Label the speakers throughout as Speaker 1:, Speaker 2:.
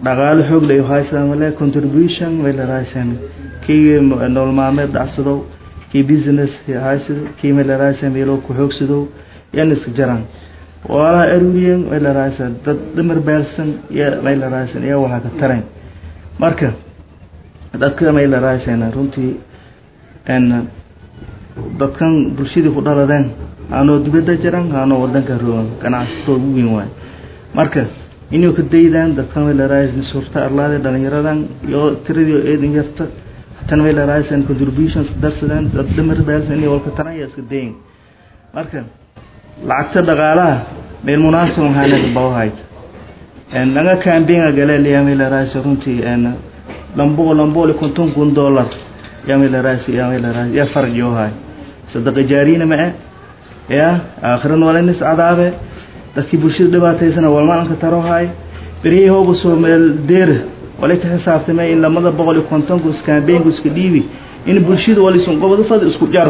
Speaker 1: dhaqaalo xoog lay haysan wala contribution wala raasan kii nolol maalmeed dhacsado kii business haysado kii wala raasan meelo ku xoogsado yan iska jaran wala aruriyan wala raasan dad dumar beelsan ya wala raasan ya waxa ka taran marka dadka wala raasan runtii en dadkan bulshada ku dhaladeen aanoo dibadda jiran aanoo wadanka rogan ganacsato ugu weyn waay marka inuu ka daydaan dadkan way la raaysan suurta arlaade dhalinyaradan iyo tiradii eedan yarta tan way la raaysan contributions darsadaan dad dhamar baalsan iyo walka taran ya iska dayin marka lacagta dhaqaalaha meel munaasab waxaana bawhayd en laga campaign gale liya meel la raaysan runtii en lambo lambo le konton kun dollar ya meel la raaysan ya meel la raaysan ya farq yoo hay sadaqa jaarina ma ya aakhiran wala nis cadaabe dadkii bulshada dhibaataysana walmaanka tarohay berihii hoogu soo meel deer walay ka xisaabtamay in lamada boqol iyo kontonku iskaambeynku iska dhiibi in bulshada walisun qobado fad isku jar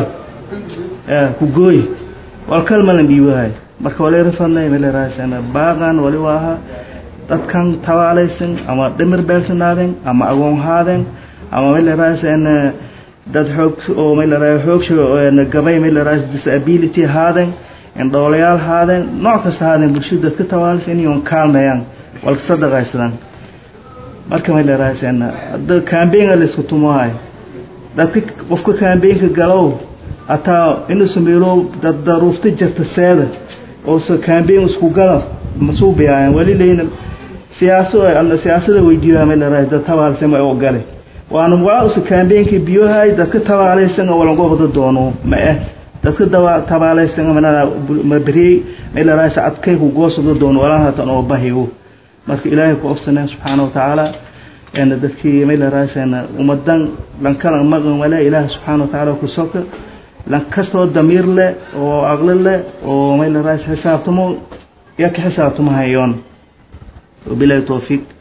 Speaker 1: ku gooy wal kalmalan dhiibahay marka walay rafadnay meel raasana baaqan wali waaha dadkan tawaalaysan ama dhimir beelsanaadeen ama agoon haadeen ama meel raasana dad xoog oo meel raasana xoog gabay meel raasana disability haadeen indhoolayaal haadeen nooc kasta haadeen bulshada dadka tawaalsan inay kaalmayaan walka sadaqaysadaan marka may leeraaseen hadda campaign la isku tumaay dadka qofka campaign-ka galow ataa inuu sameeyo dad daruufta jirta seeda oo so campaign isku gala masuu biyaan wali leeyna siyaaso ama siyaasada weydiiyaa may leeraay dad tawaalsan ma oo gale waana waa us campaign-ka biyohay dadka tawaalaysan oo wala gobada doono ma ah dadka dawa tabaalaysan manada mabri meel raasa adkay ku goosado doon walaha tan oo bahiyo marka ilaahay ku ofsanaa subhanahu wa ta'ala en dadkii meel raasana umadan lan kala magan wala ilaahay subhanahu wa ta'ala ku soka lan kasto damir le oo aqli le oo meel raasa xisaabtamo ya ka xisaabtamo hayoon وبلا توفيق